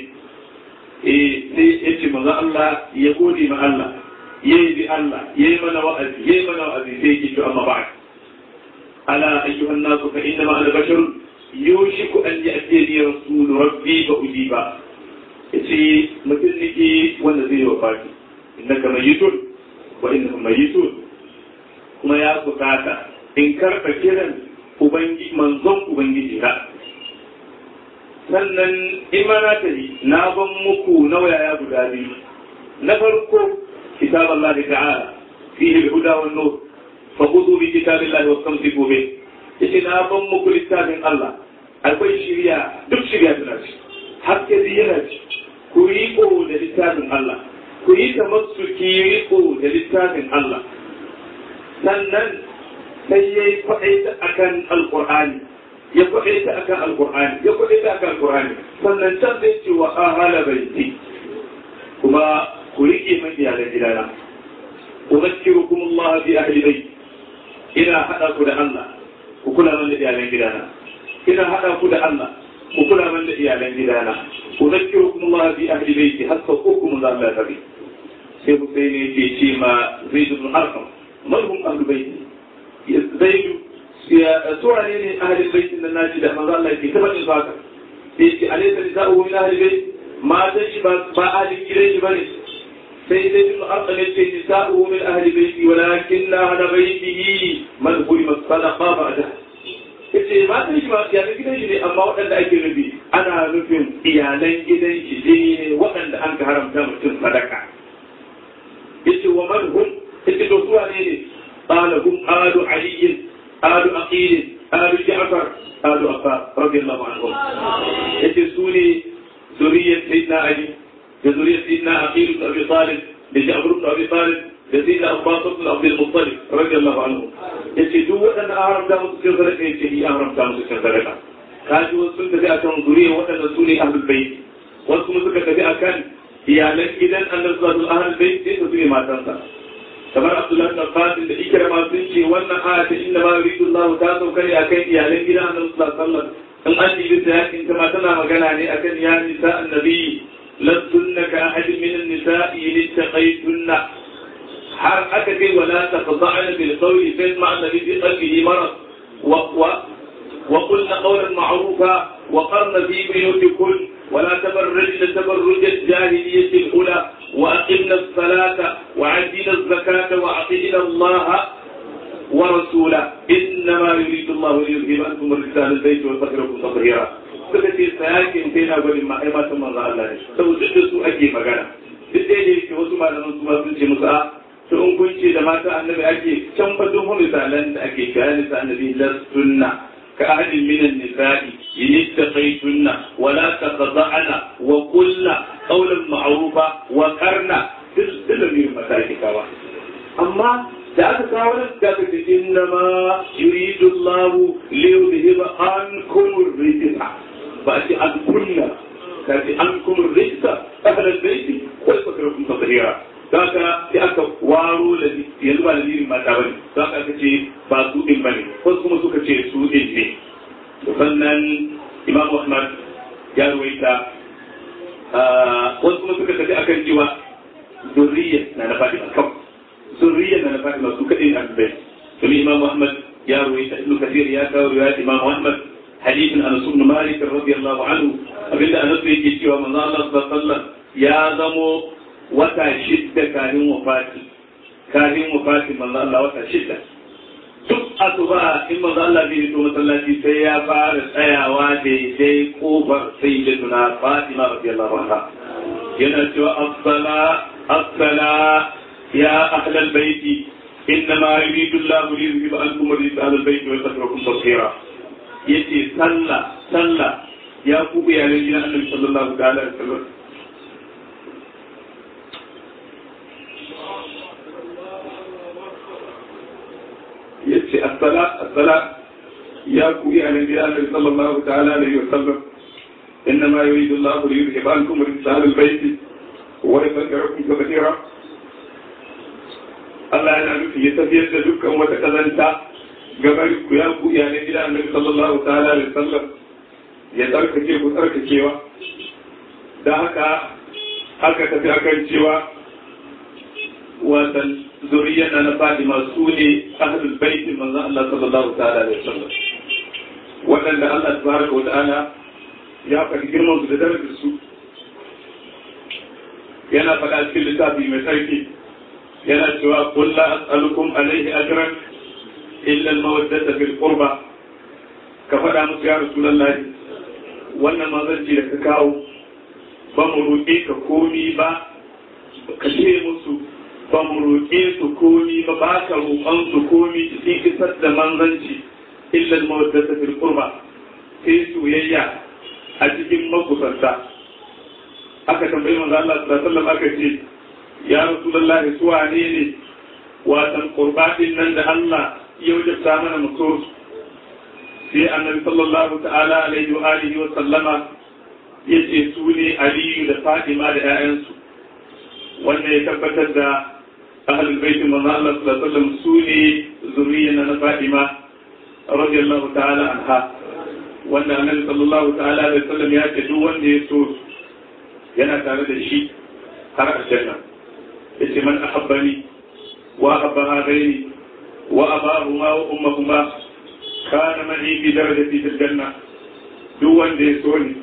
eh sai ya ce maza Allah ya gode ma Allah ya yi Allah ya yi mana wa'azi ya yi mana wa'azi sai ya ce amma ba ala ayyuhan nasu fa inna ma ana bashar yushiku an ya'tini rasulu rabbi fa ujiba yace mutum nake wanda zai yi wafati innaka mayyitun wa innahum mayyitun kuma ya bukata in karɓa kiran Ubangiji manzon Ubangiji na. Sannan imana ta yi na ban muku nauyaya guda biyu. Na farko kitab Allah da ta'ala fihi al-huda wan nur fa khudhu bi kitabillahi wa samsiku bi. Yace na ban muku littafin Allah. Akwai shiriya duk shiriya tana ci. Hakke yana ci. Ku yi ko da littafin Allah. Ku yi tamassuki riko da littafin Allah. Sannan sai ya yi kwaɗaita a kan alƙur'ani ya kwaɗaita a kan alƙur'ani ya kwaɗaita a kan alƙur'ani sannan can zai ce wa ahala baiti kuma ku riƙe man iyalan gidana uzakkirukum Allah bi ahli bait ina hada ku da Allah ku kula man da iyalan gidana ina hada ku da Allah ku kula man da iyalan gidana uzakkirukum Allah bi ahli bait hatta hukum Allah tabi sai Husaini yake ce ma Zaid ibn Arqam man hum ahli bait zaidu suwa ne ne ahalin baitin nan nashi da manzo Allah ke tabbacin su haka sai ce alaysa nisa'u min ahli bait matan shi ba ba ahalin gidan shi bane sai dai ibn arqam yace nisa'u min ahli baiti walakin la hada baitihi man hurima sadaqa ba'da yace matan shi ba iyalan gidan shi ne amma waɗanda ake nufi ana nufin iyalan gidan shi ne waɗanda an ka haramta mutum sadaka yace wa man hum yace to suwa ne ne قال هم آل علي آل أقيل آل جعفر آل أفا رضي الله عنهم يتسوني ذرية سيدنا علي ذرية سيدنا أقيل بن أبي طالب لجعفر بن أبي طالب لسيدنا أبو بكر بن عبد المطلب رضي الله عنه يتسوا أن أهرم دام سكر صدقة يتسي أهرم دام سكر صدقة كاجوا سنة في أكام ذرية وأن سوني أهل البيت wasu suka tafi akan iyalan gidan annabi sallallahu alaihi bait sai su ne matansa kamar Abdullahi bin Abbas da Ikrama sun ce wannan aya ta inna ma yuridu Allah ta sauka ne akan iyalan gidan Annabi sallallahu alaihi wasallam in an yi ta yakin ta tana magana ne akan ya nisa annabi lastunna ka ahad min an-nisa'i littaqaytunna har aka kai wala tafda'na bil qawli fa ma annabi fi qalbihi marad wa wa وقلنا قولا معروفا وقرن في بيوتكن ولا تبرجن تبرج الجاهلية الأولى وأقمنا الصلاة وعدنا الزكاة وأطعنا الله ورسوله إنما يريد الله ليذهب عنكم الرجال البيت ويطهركم تطهيرا suka ce sayakin sai na gwani ma ai matan manzo Allah ne saboda duk da su ake magana duk da yake wasu malaman su ma sun ce musu a to in kun ce da mata annabi ake can fa duk misalan da ake kira nisa annabi lastunna كأحد من النساء إن اتقيتن ولا تخضعن وقلن قولا معروفا وقرن تلزم من مساجك أما da aka kawo nan da aka ce inna ma yuridu Allah li yudhiba ankum rijsa ba a ce an kunna ka ce ankum rijsa ahla albayt wa yakrakum tadhira daga da nan imam ahmad ya ruwaita wasu kuma suka tafi akan cewa zurriya na na fatima kawai zurriya na na fatima su kaɗai na bai domin imam ahmad ya ruwaita ibnu kathir ya kawo riwayat imam ahmad hadithin anas ibn malik radiyallahu anhu abinda anas yake cewa manzo Allah sallallahu alaihi wasallam ya zamo wata shidda kafin wafati kafin wafati manzo Allah wata shidda duk asuba in manzo Allah zai fito masallaci sai ya fara tsayawa daidai kofar sayyidatuna Fatima radiyallahu anha yana cewa as-sala as-sala ya ahlal baiti إنما يريد الله ليذهب عنكم الرجس أهل البيت ويطهركم تطهيرا يتي صلى صلى يا كوبي يا لجنا النبي صلى الله عليه وسلم yace assala assala ya ku ya nabi Allah sallallahu ta'ala alaihi wa sallam innama yuridu Allah li yuzhiba ankum rijsa al-bayt wa yutahhirakum tatheera Allah yana nufi ya tafiyar da dukkan wata kazanta gabar ku ya ku ya nabi Allah sallallahu ta'ala alaihi wa sallam ya tsarkake ku tsarkakewa da haka aka tafi akan cewa watan zuriyar na Fatima su ne ahlul baitin manzon Allah sallallahu ta'ala alaihi wasallam waɗanda Allah tabaraka wa ta'ala ya faɗi girman su da darajar su yana faɗa cikin littafi mai tsarki yana cewa qul la as'alukum alaihi ajran illa al-mawaddata fil qurba ka faɗa musu ya rasulullahi wannan manzanci da ka kawo ba mu roƙe ka komi ba ka ce musu ba mu roƙe su komi ba ba ka roƙon su komi cikin isar da manzanci illal mawaddata fil qurba sai soyayya a cikin makusanta aka tambayi manzo Allah sallallahu alaihi wasallam aka ce ya rasulullah su wane ne watan qurba din nan da Allah ya wajabta mana mu so sai annabi sallallahu ta'ala alaihi wa alihi wa sallama yace su ne aliyu da fatima da 'ya'yansu wanda ya tabbatar da ahlul bait manzo Allah sallallahu alaihi wasallam su ne zuriyya na Fatima radiyallahu ta'ala anha wanda annabi sallallahu ta'ala alaihi wasallam ya ce duk wanda ya so yana tare da shi har aljanna yace man ahabbani wa ahabba hadaini wa abahuma wa ummahuma kana ma'i bi darajati fil janna duk wanda ya so ni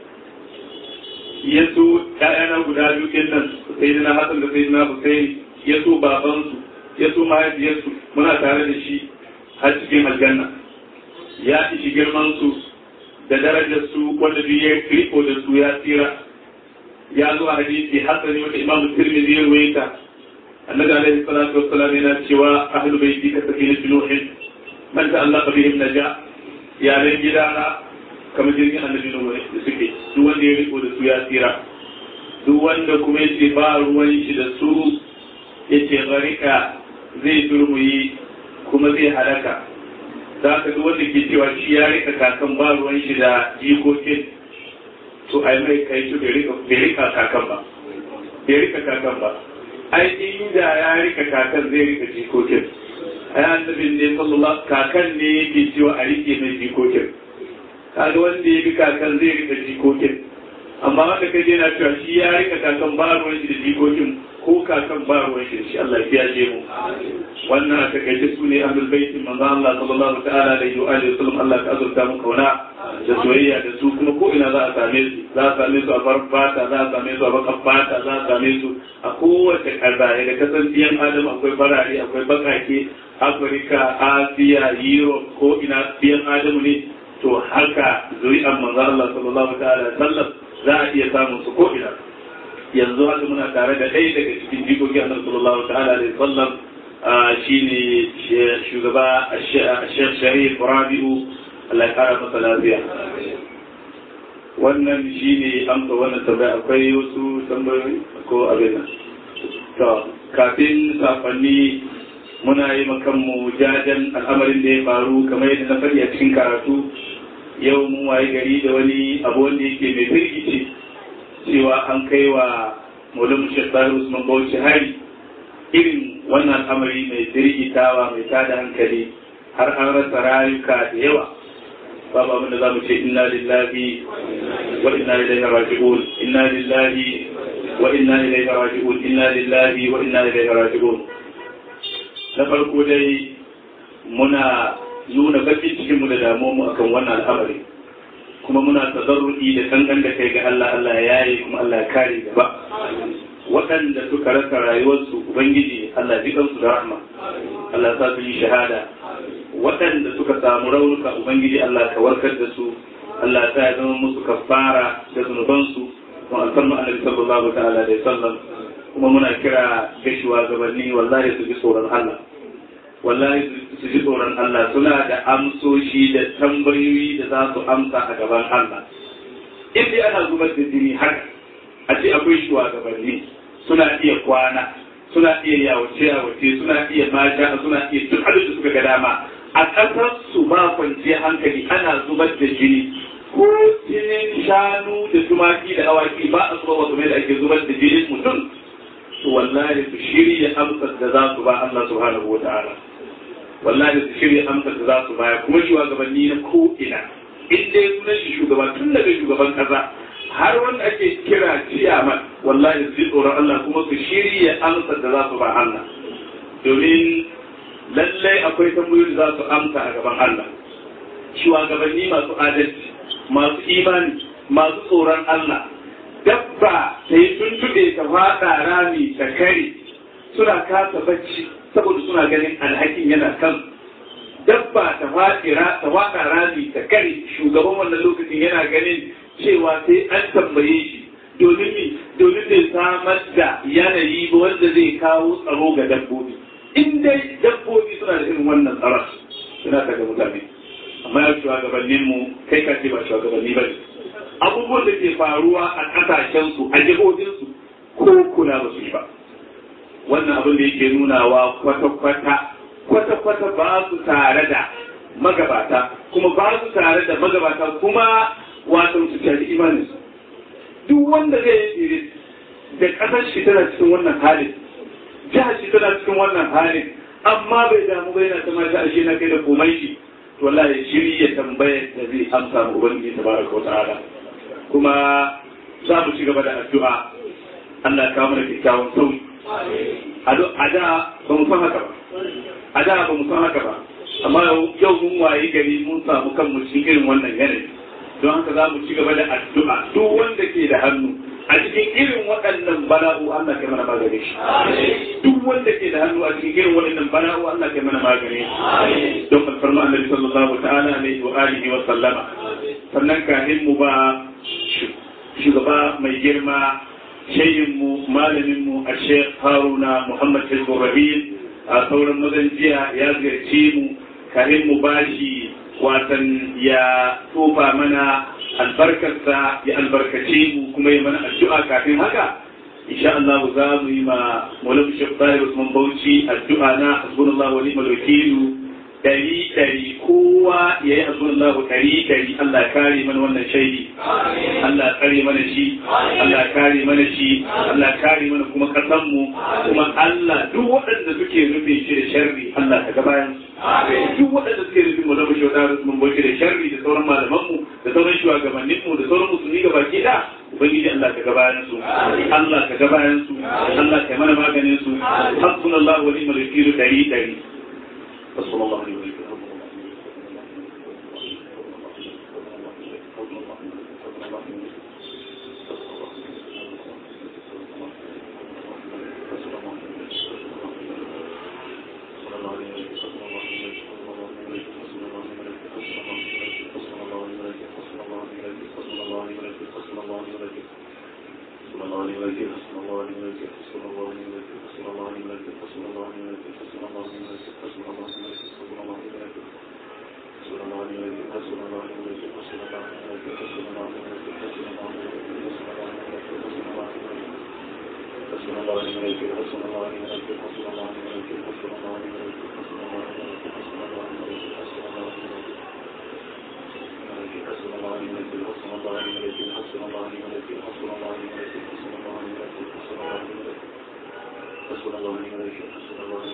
ya so ƴaƴana guda biyu ɗin nan sayyidina Hassan da sayyidina Hussein ya so babansu ya so mahaifiyarsu muna tare da shi har cikin aljanna ya ishi girman su da darajar su wanda duk ya riko da su ya tsira ya zo a hadisi hasani wanda imam tirmidhi ya ruwaita annabi alaihi salatu wassalam yana cewa ahlu baiti ka sakin nuhin man ta'allaqa bihim naja yaran gidana kamar jirgin annabi nuhu da suke duk wanda ya riko da su ya tsira duk wanda kuma yace ba ruwan shi da su yace gharika zai turmuyi kuma zai halaka za ka duk wanda ke cewa shi ya rika kakan ba ruwan shi da jikokin to ai mai kai su bai rika kakan ba bai rika kakan ba ai inda ya rika kakan zai rika jikokin ai annabin ne sallallahu kakan ne yake cewa a rike mai jikokin kaga wanda ya bi kakan zai rika jikokin amma wanda kaje na cewa shi ya rika kakan ba ruwan shi da jikokin ko kakan ba ruwan shi shi Allah ya je mu wannan a takaice su ne ahlul baitin manzo Allah sallallahu ta'ala alaihi wa alihi wasallam Allah ka azurta mu kauna da soyayya da su kuma ko ina za a same su za a same su a farin fata za a same su a bakan fata za a same su a kowace ƙasa daga kasanciyan adam akwai farare akwai bakake afirka asiya europe ko ina biyan adamu ne to haka zuri'an manzo Allah sallallahu ta'ala sallam za a iya samun su ko ina yanzu haka muna tare da ɗaya daga cikin jikoki annabi sallallahu ta'ala alaihi sallam shine shugaba Sheikh Sharif Rabi'u Allah ya kara masa lafiya wannan shine amsa wannan tambaya akwai wasu tambayoyi ko abin nan to kafin safanni muna yi makanmu jajen al'amarin da ya faru kamar yadda na faɗi a cikin karatu yau mun waye gari da wani abu wanda yake mai firgici cewa an kai wa Maulana Sheikh Sani Usman Bauchi hari irin wannan al'amari mai firgitawa mai tada hankali har an rasa rayuka da yawa babu abin da zamu ce inna lillahi wa inna ilaihi raji'un inna lillahi wa inna ilaihi raji'un inna lillahi wa inna ilaihi raji'un na farko dai muna nuna bakin cikin mu da damuwa mu akan wannan al'amari kuma muna tazarru'i da kankan da kai ga Allah Allah ya yi kuma Allah ya kare gaba waɗanda suka rasa rayuwarsu ubangiji Allah ji kansu da rahma Allah sa su yi shahada waɗanda suka samu raunuka ubangiji Allah ka warkar da su Allah ta ya zama musu kafara da zunubansu kuma alfarma annabi sallallahu ta'ala da sallam kuma muna kira ga shugabanni wallahi su ji tsoron Allah wallahi su ji tsoron Allah suna da amsoshi da tambayoyi da za su amsa a gaban Allah in dai ana zubar da jini haka a ce akwai shugabanni suna iya kwana suna iya yawace yawace suna iya mata suna iya duk abin da suka ga dama a ƙasar su ba kwanciyar hankali ana zubar da jini ko jinin shanu da tumaki da awaki ba a zuba wasu mai da ake zubar da jinin mutum to wallahi su shirya amsar da za su ba Allah subhanahu wa ta'ala wallahi su shirya amsar da za su baya kuma shugabanni na ko ina in dai sunan shi shugaba tun daga shugaban kasa har wanda ake kira ciyaman wallahi su ji tsoron Allah kuma su shirya amsar da za su ba Allah domin lallai akwai tambayoyi da za su amsa a gaban Allah shugabanni masu adalci masu imani masu tsoron Allah dabba ta yi tuntuɓe ta faɗa rami ta kare suna kasa bacci saboda suna ganin alhakin yana kan dabba ta faɗa rami ta kare shugaban wannan lokacin yana ganin cewa sai an tambaye shi domin mi domin bai samar da yanayi ba wanda zai kawo tsaro ga dabbobi in dai dabbobi suna da irin wannan tsaron suna daga mutane amma ya shugabannin mu kai ka ce ba shugabanni ba ne abubuwan da ke faruwa a ƙasashensu a jihohinsu ko kula ba su yi ba wannan abin da yake nunawa kwata-kwata kwata-kwata ba su tare da magabata kuma ba su tare da magabata kuma wato su tare imaninsu duk wanda zai yi da ƙasar shi tana cikin wannan halin jihar shi tana cikin wannan halin amma bai damu bai na sama ta ashe na kai da komai shi to wallahi shirya tambayar da zai amsa mu ubangiji tabaraka wa ta'ala kuma za mu ci gaba da addu'a Allah ka mana kyakkyawan sauyi a da ba mu san haka ba a da ba mu san haka ba amma yau mun wayi gari mun samu kanmu cikin irin wannan yanayi don haka za mu ci gaba da addu'a duk wanda ke da hannu a cikin irin waɗannan bala'u Allah kai mana magani shi duk wanda ke da hannu a cikin irin waɗannan bala'u Allah kai mana magani shi don alfarma annabi sallallahu ta'ala alaihi wa alihi wa sallama sannan kafin mu ba shugaba mai girma shayinmu malaminmu a Sheikh Haruna Muhammad Hizbur Rahim a sauran mazan jiya ya ziyarci mu kafin mu bashi watan ya tofa mana albarkarsa ya albarkace mu kuma ya mana addu'a kafin haka insha Allah za mu yi ma Maulana Sheikh Tahir Usman Bauchi addu'a na hasbunallahu wa ni'mal wakil dari dari kowa ya yi hasbunallahu dari dari Allah kare mana wannan shaidi Allah kare mana shi Allah kare mana shi Allah kare mana kuma kasan mu kuma Allah duk waɗanda suke rufe shi da sharri Allah ka gabayan duk waɗanda suke rufe mu zama shi wadda mun bauchi da sharri da sauran malaman mu da sauran shugabannin mu da sauran musulmi gaba ki da ubangiji Allah ka gabayan su Allah ka gabayan su Allah ka mana maganin su hasbunallahu wa ni'mal wakil dari dari sallallahu alaihi wa sallam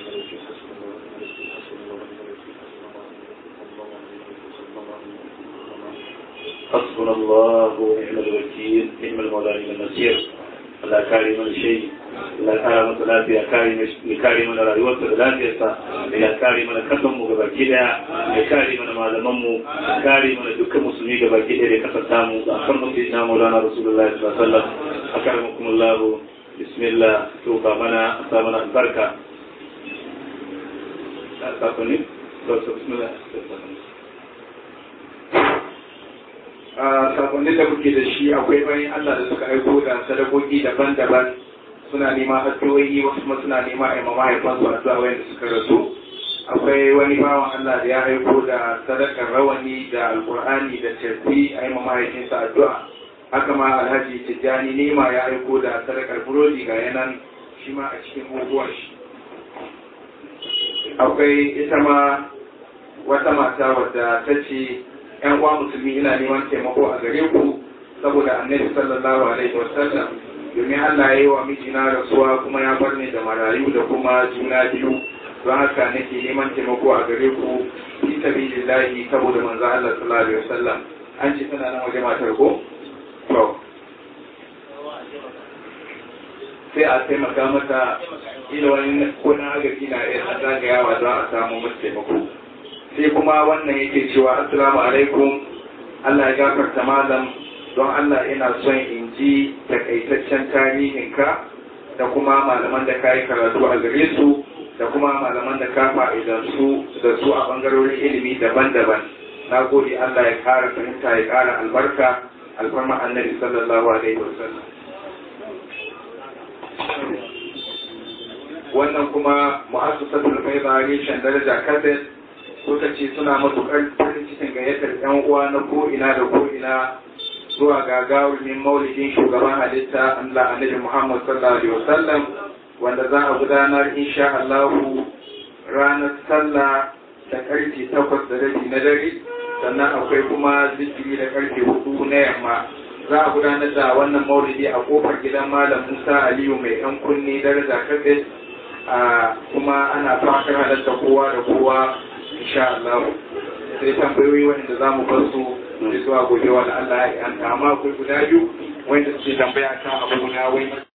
Thank you. حسبنا الله ونعم الوكيل نعم المولى نعم النصير Allah kare mana shi Allah kare masa lafiya kare ya kare mana rayuwarsa da lafiyarsa ya kare mana kasan mu gabaki daya ya kare mana malaman mu ya kare mana dukkan musulmi gabaki daya da kasar tamu da akan mutum na Maulana Rasulullah sallallahu alaihi wasallam akaramakumullah bismillah to ba mana sa mana albarka sakonni to bismillah sakonnin da muke da shi akwai bayan Allah da suka aiko da sadakoki daban-daban suna nema addu'o'i wasu kuma suna nema a yi mahaifansu addu'a wanda suka rasu akwai wani bawan Allah da ya aiko da sadakar rawani da alkur'ani da tafi a yi mahaifinsa addu'a haka ma alhaji tijjani nema ya aiko da sadakar burodi ga yanan shi ma a cikin buguwar shi akwai ita ma wata mata wadda ta ce yan uwa musulmi ina neman taimako a gare ku saboda annabi sallallahu alaihi wasallam domin Allah ya yi wa mijina rasuwa kuma ya bar ni da marayu da kuma juna biyu don haka nake neman taimako a gare ku fi sabilillahi saboda manzo Allah sallallahu alaihi wasallam an ce tana nan waje matar ko to sai a taimaka mata ila wani ko na agaji na iya zagayawa don a samu mata taimako sai kuma wannan yake cewa assalamu alaikum Allah ya gafarta malam don Allah ina son in ji takaitaccen tarihinka da kuma malaman da ka yi karatu a gare su da kuma malaman da ka fa'idan su da su a bangarorin ilimi daban-daban na gode Allah ya kara fahimta ya kara albarka alfarma annabi sallallahu alaihi wasallam wannan kuma mu'assasatul faida reshen daraja kaset suka ce suna matuƙar farin cikin gayyatar yan uwa na ko'ina da ko'ina zuwa gagarumin maulidin shugaban halitta Allah annabi Muhammad sallallahu alaihi wasallam wanda za a gudanar insha Allahu ranar sallah da karfe takwas da rabi na dare sannan akwai kuma zikiri da karfe hudu na yamma za a gudanar da wannan maulidi a kofar gidan malam Musa Aliyu mai yan kunne daraja kafe a kuma ana fatar halatta kowa da kowa insha Allah sai tambayoyi wanda za mu bar su zuwa gobe wa Allah ya amma akwai guda biyu wanda suke tambaya kan abu guda wai